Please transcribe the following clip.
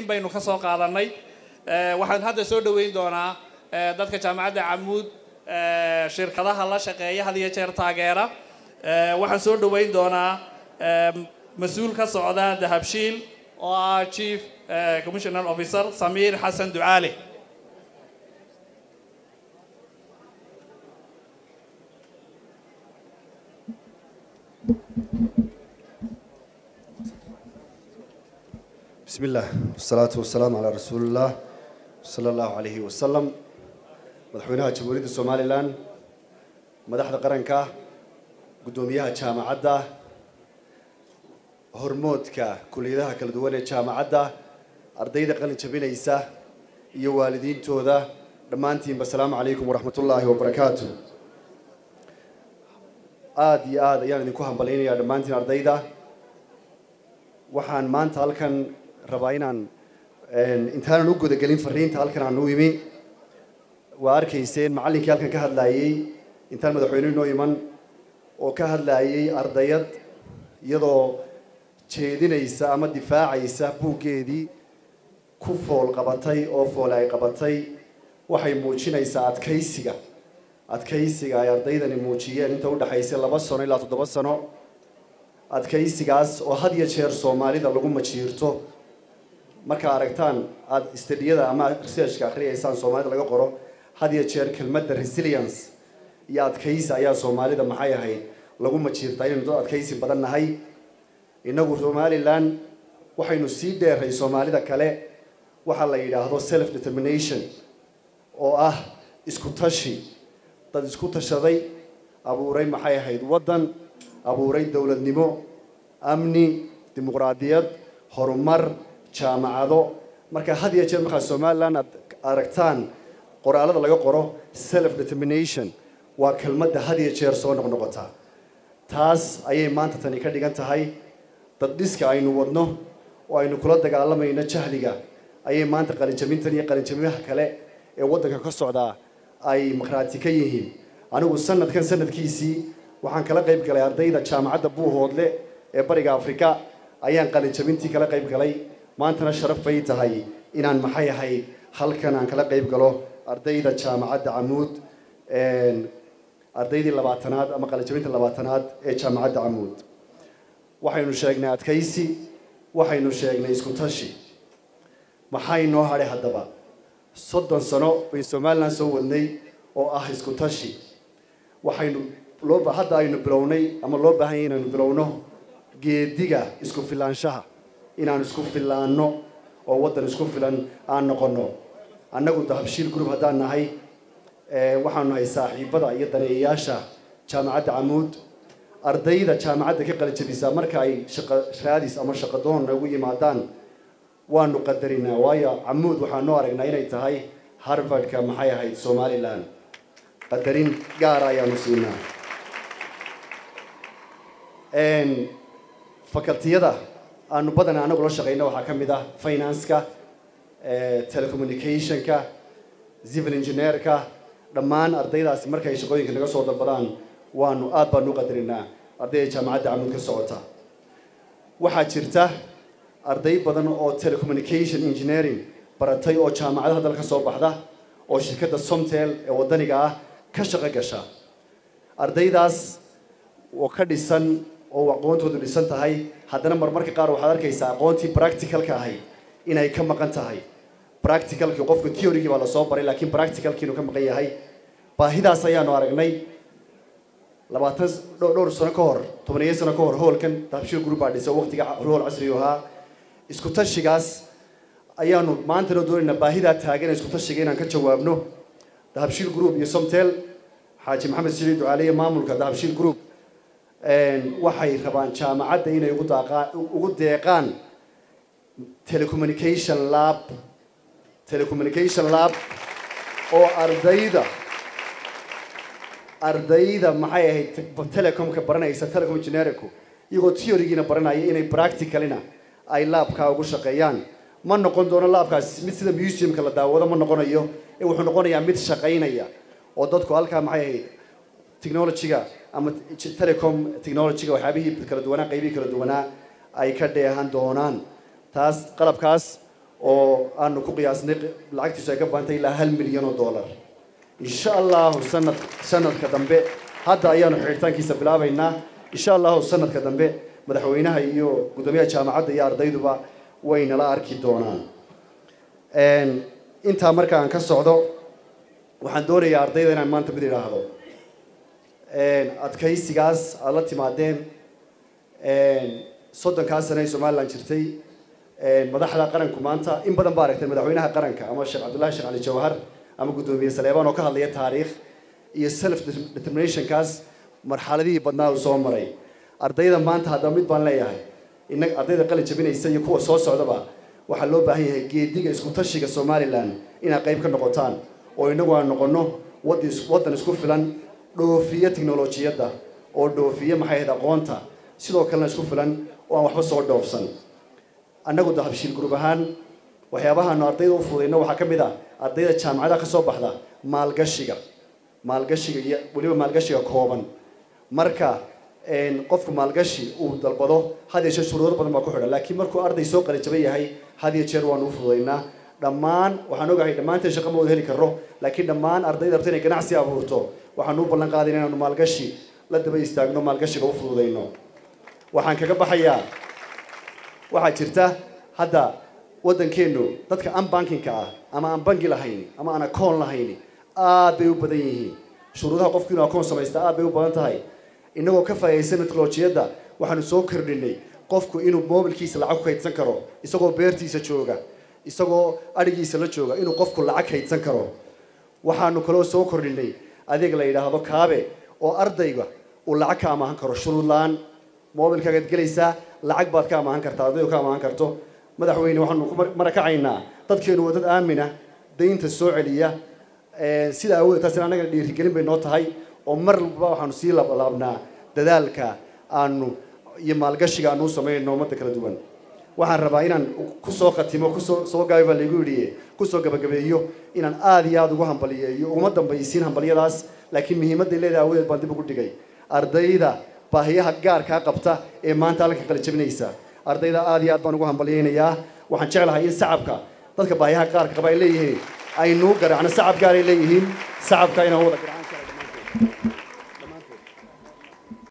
baynu ka soo qaadanay waxaan hadda soo dhoweyn doonaa dadka jaamacadda camuud shirkadaha la shaqeeya had iyo jeer taageera waxaan soo dhoweyn doonaa mas-uul ka socda dahabshiil oo ah chief commissioner officer samiir xasan ducaale بسم الله والصلاة والسلام على رسول الله صلى الله عليه وسلم مدحوينها جمهورية الصومالي لان مدحda qaranka gudoomiyaha jaamacadda hormoodka kuliyadaha kala duwan ee jaamacadda ardayda qalin jabinaysa iyo waalidiintooda dhammaantiinba asalaamu calaykum waraxmat ullaahi wabarakaatu aada iyo aada ayaan idinku hambalynayaa dhammaantiin ardayda waxaan maanta halkan rabaa inaan intaanan u gudagelin fariinta halkan aan u imi waa arkayseen macallinkii halkan ka hadlaayey intaan madaxweyne inoo iman oo ka hadlaayey ardayad iyadoo jeedinaysa ama difaacaysa buuggeedii ku fool qabatay oo foole ay qabatay waxay muujinaysaa adkaysiga adkaysiga ay ardaydani muujiyeen inta udhexaysay laba sano ilaa toddoba sano adkaysigaas oo had iyo jeer soomaalida lagu majiirto markaa aragtaan aada stadiyada ama researchka akhriyaysaan soomaalida laga qoro had iyo jeer kelmadda resilience iyo adkaysi ayaa soomaalida maxay ahayd lagu majiirtaa inaynu dad adkaysi badan nahay innagu somalilan waxaynu sii dheeray soomaalida kale waxaa la yidhaahdo self determination oo ah isku tashi dad isku tashaday abuuray maxay ahayd waddan abuuray dowladnimo amni dimuqraadiyad horumar jaamacado marka had iyo jeer markaa somalilan aad aragtaan qoraalada laga qoro self determination waa kelmadda had iyo jeer soo noqnoqota taas ayay maanta tani ka dhigan tahay dad dhiska aynu wadno oo aynu kula dagaalamayno jahliga ayay maanta qalinjabintan iyo qalinjabimaha kale ee waddanka ka socdaa ay maqhraati ka yihiin anigu sanadkan sanadkiisii waxaan kala qayb galay ardayda jaamacadda buuhoodle ee bariga afrika ayaan qalinjabintii kala qayb galay maantana sharaf bay tahay inaan maxay ahayd halkan aan kala qayb galo ardayda jaamacadda camuud ardaydii labaatanaad ama qalinjabinta labaatanaad ee jaamacadda camuud waxaynu sheegnay adkaysi waxaynu sheegnay isku tashi maxay noo hadhay haddaba soddon sano bayn somalilan soo wadnay oo ah isku tashi waxaynu loo hadda aynu bilownay ama loo baahan yahay inaynu bilowno geediga isku filaanshaha inaan isku filaanno oo waddan isku filan aan noqonno annagu dahabshiil group haddaan nahay waxaanu nahay saaxiibada iyo daneeyayaasha jaamacadda camuud ardayda jaamacadda ka qalinjabisaa marka ay shaqa raadis ama shaqadoon noogu yimaadaan waanu qadarinaa waayo camuud waxaanu aragnaa inay tahay harvardka maxay ahayd somalilan qadarin gaara ayaanu siinaa facultiyada aanu badanaa anagu la shaqeyna waxaa ka mid ah financeka telecommunicationka civil engineerka dhammaan ardaydaasi markay shaqooyinka naga soo dalbadaan waanu aad baanu u qadarinaa ardayda jaamacadda camuud ka socota waxaa jirta arday badan oo telecommunication engineering baratay oo jaamacadaha dalka soo baxda oo shirkadda somtel ee waddaniga ah ka shaqo gasha ardaydaas oo ka dhisan oo aqoontoodu dhisan tahay haddana marmarka qaar waxaad arkaysaa aqoontii practicalka ahayd inay ka maqan tahay practicalkii qofka theorygii baa lasoo baray laakiin practicalkii inuu ka maqan yahay baahidaas ayaanu aragnay labaatan dhowr sano ka hor tobaniyo sano ka hor hoolkan dahabshiil group baa dhisa waqtiga hool casrigu ahaa isku tashigaas ayaanu maantana doonaynaa baahidaa taagan isku tashiga inaan ka jawaabno dahabshiil group iyo somtel xaaji maxamed siciid ducaaliye maamulka dahabshiil group waxay rabaan jaamacadda inay ugu daaqaan ugu deeqaan telecommunication lab telecommunication lab oo ardayda ardayda maxay ahayd telecomka baranaysa telecom engineerku iyagoo theorygiina baranaya inay practicalina ay laabkaa ugu shaqeeyaan ma noqon doono laabkaas mid sida museumka la daawado ma noqonayo ee wuxuu noqonayaa mid shaqaynaya oo dadku halkaa maxay ahayd technologyga ama telecom technologyga waxyaabihii kala duwanaa qaybihii kala duwanaa ay ka dheehan doonaan taas qalabkaas oo aanu ku qiyaasnay lacagtiisu ay ka baantay ilaa hal milyan oo dollar insha allahu sanad sanadka dambe hadda ayaanu xidhitaankiisa bilaabaynaa insha allahu sanadka dambe madaxweynaha iyo guddoomiyaha jaamacadda iyo ardayduba way nala arki doonaan intaa marka aan ka socdo waxaan doonayaa ardayda inaan maanta mid idhaahdo adkaysigaas aada la timaadeen soddonkaa sane ee somalilan jirtay madaxda qaranku maanta in badan baa aragtay madaxweynaha qaranka ama sheekh cabdullahi sheekh cali jawhar ama guddoomiye saleebaan oo ka hadlaya taariikh iyo self determinationkaas marxaladihii badnaa uu soo maray ardayda maanta haddaba mid baan leeyahay inag ardayda qalin jabinaysa iyo kuwa soo socdaba waxaa loo baahan yahay geediga isku tashiga somalilan inaad qayb ka noqotaan oo inagu aan noqono waddan isku filan dhoofiya technolojiyadda oo dhoofiya maxay ahayd aqoonta sidoo kalena isku filan oo aan waxba soo dhoofsan annagu dahabshiil gurub ahaan waxyaabahaanu ardayda u fududayno waxaa ka mid ah ardayda jaamacadaha ka soo baxda maalgashiga maalgashiga iyo weliba maalgashiga kooban marka qofku maalgashi uu dalbado had iyo jeer shuruudo badan baa ku xidhan laakiin markuu arday soo qalinjaban yahay had iyo jeer waanu u fududaynaa dhammaan waxaan ogahay dhammaanteen shaqo ma wada heli karno laakiin dhammaan ardayda rabta inay ganacsi abuurto waxaanu u ballan qaadayna inaanu maalgashi la daba istaagno maalgashiga u fududayno waxaan kaga baxayaa waxaa jirta hadda waddankeennu dadka aan bankinka ah ama aan bangi lahayn ama aan akoon lahayn aad bay u badan yihiin shuruudaha qofku inuu akoon samaysta aad bay u badan tahay innagoo ka faa'iidaysan teknolojiyadda waxaanu soo kordhinay qofku inuu mobilkiisa lacag ku kaydsan karo isagoo beertiisa jooga isagoo adhigiisa la jooga inuu qofku lacag kaydsan karo waxaanu kaloo soo kordhinay adeeg la yidhaahdo kaabe oo ardayga uu lacag ka amaahan karo shuruud la-aan mobilkaagaad gelaysaa lacag baad ka amaahan kartaa ardaydu ka amaahan karto madaxweyne waxaanu ku marakacaynaa dadkeenu waa dad aamina daynta soo celiya sida awood taasina annagana dhiirigelin bay noo tahay oo mar walba waxaanu sii laablaabnaa dadaalka aanu iyo maalgashiga aanu u samaynayno ummadda kala duwan waxaan rabaa inaan kusoo khatimo kusoo soo gaabi baa laygu yidhi kusoo gabagabeeyo inaan aada iyo aada ugu hambaliyeeyo uguma dambaysiin hambalyadaas laakiin muhiimadday leedahay awadeed baan dib ugu dhigay ardayda baahiyaha gaarkaa qabta ee maanta halka kala jabinaysa ardayda aada iyo aad baan ugu hambalyeynayaa waxaan jeclahay in sacabka dadka baahiyaha qaarka qaba ay leeyihiin aynuu garaacno sacab gaaray leeyihiin sacabka inaan wada garacaan kara dhammaantood